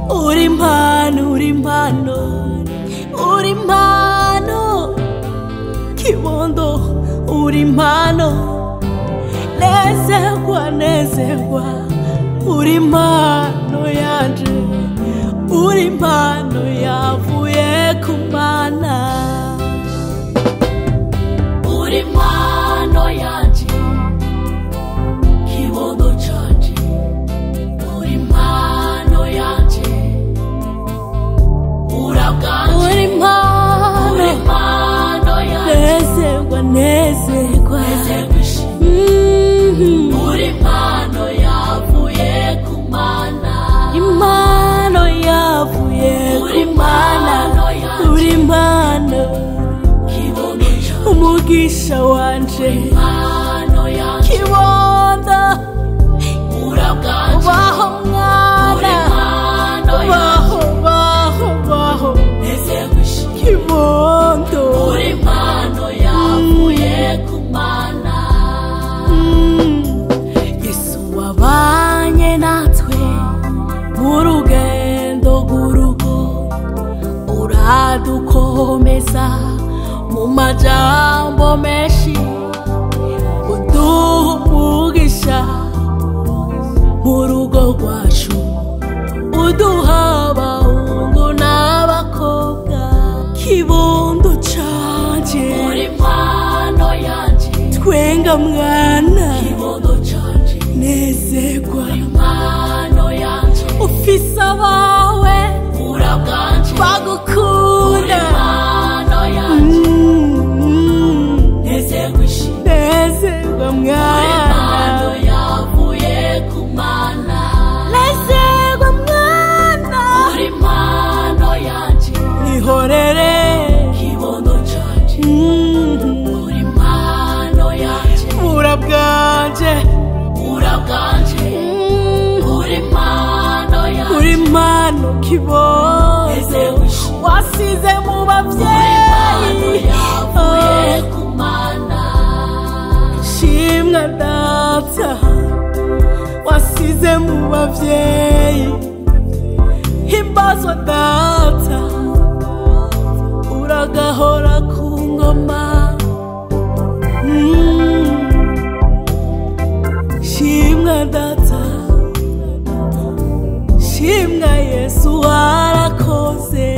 uri impano uri impano uri impano kibondo uri impano nezerwa nezerwa uri impano yanje uri impano yavuye ku mana uri impano yanje kibondo canje uri impano yanje urabwanje uri impano uri impano yanje nezerwa nezerwa Mhm. uri impano yavuye ku mana impano yavuye ku mana uri impano umugisha wanje kibondo ubaho mwana baho baho baho kibondo Mm. yesu wabanye natwe mu rugendo rw'urugo uradukomeza mu majambo menshi uduha umugisha mu rugo rwacu uduha abahungu n'abakobwa kibondo canje twenga mwana nezerwa ufise abawe bagukunda Mm. nezerwa mwana nezerwa mwana ihorere Mm. bura bwanje Mm. uri impano kiboze wasize mu babyeyi shimwa data wasize mu babyeyi himbazwa data uragahora ku ngoma Mm. shimwa data shimwa yesu warakoze